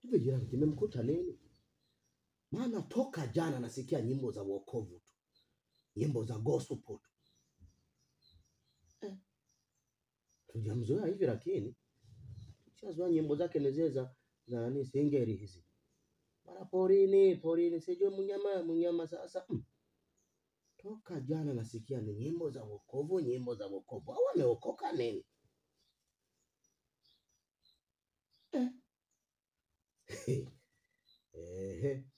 Hivi jirani, kimemkuta nini? Maana toka jana nasikia nyimbo za wokovu tu, nyimbo za gospel tu. Eh, tujamzoea hivi, lakini shazoea nyimbo zake ni zile za za nani, singeri hizi, mara porini porini, sijui mnyama mnyama. Sasa mm, toka jana nasikia ni nyimbo za wokovu, nyimbo za wokovu. Au wameokoka nini? Eh. Ehe.